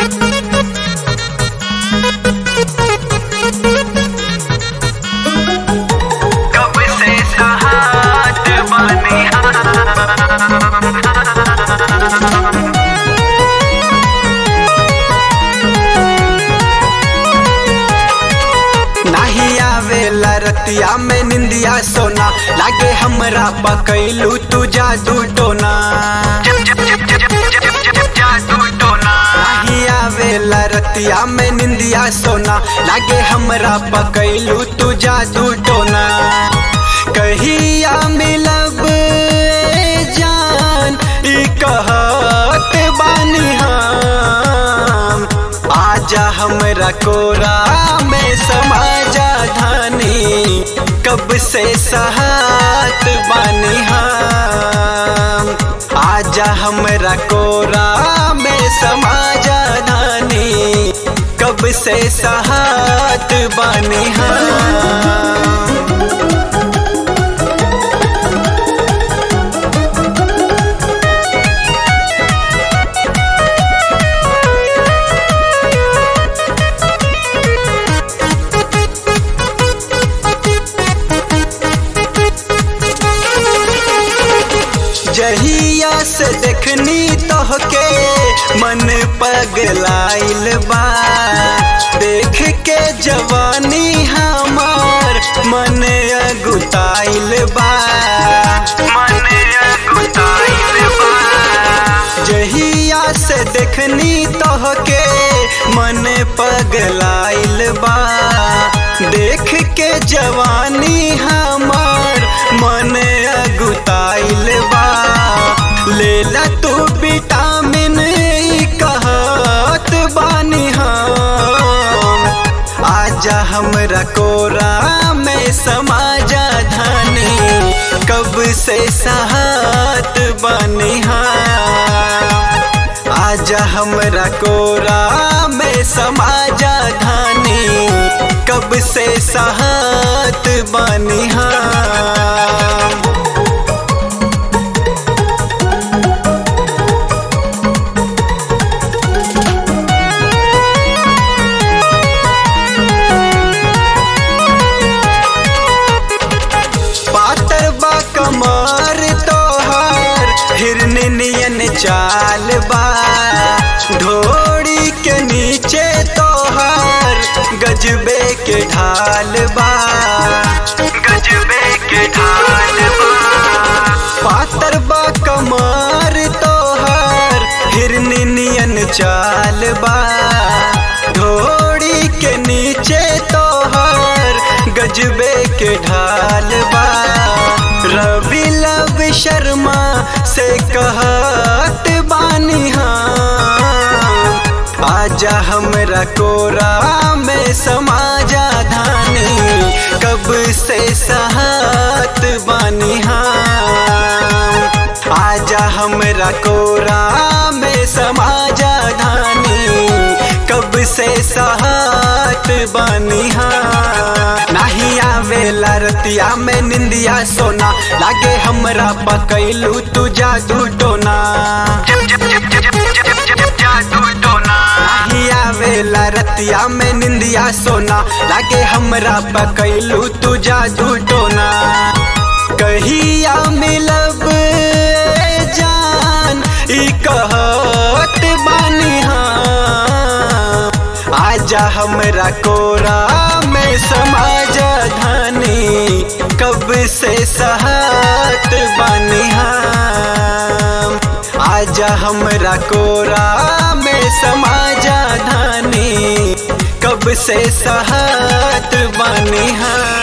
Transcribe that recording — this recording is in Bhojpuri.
कब से सहात बनी नाही आवेला रतिया में निंदिया सोना लागे हमरा पकैलू तू जादू टोना जादू टोना नाही आवेला रतिया में निंदिया सोना लागे हमरा पकैलू तू जादू टोना कहिया मिलब ए जान ई कहत बानी हम आजा हमरा कोरा में समाजा धानी कब से सहात बानी हम आजा हमरा कोरा में समाजा धानी कब से सहात बानी हम जहिया से देखनी तोहके मन पगलाइल बा देख के जवानी हमार मन अगुताइल बा मन अगुताइल बा जहिया से देखनी तोहके मन पगलाइल बा देख के जवानी हमार मन अगुताइल बा लेला तू विटामिन ई कहत बानी हम आजा हमरा कोरा में समाजा धानी कब से साहत बनी हम आजा हमरा कोरा में समाजा धानी कब से साहत बनी हम पातर बा कमर तोहार हिरन नियन चाल बा ढोड़ी के नीचे तोहार गजबे के ढाल बा गजबे के ढाल बा पातर बा कमर तोहार हिरन नियन चाल बा ढोड़ी के नीचे तोहार गजबे के ढाल बा रवि लव शर्मा से कहत बानी हम आजा हमरा कोरा में समाजा धानी कब से साहत बानी हम आजा हमरा कोरा में समाजा धानी कब से साहत बानी हम नाही आवेला रतिया में निंदिया सोना लागे हमरा पकैलू तू जादू टोना जादू टोना नाही आवेला रतिया में निंदिया सोना लागे हमरा पकैलू तू जादू टोना कहिया मिलब ए जान ई कहत बानी हम आजा हमरा कोरा में समाज धानी कब से सहत बानी हम आजा हमरा कोरा में समाजा धानी कब से सहत बानी हम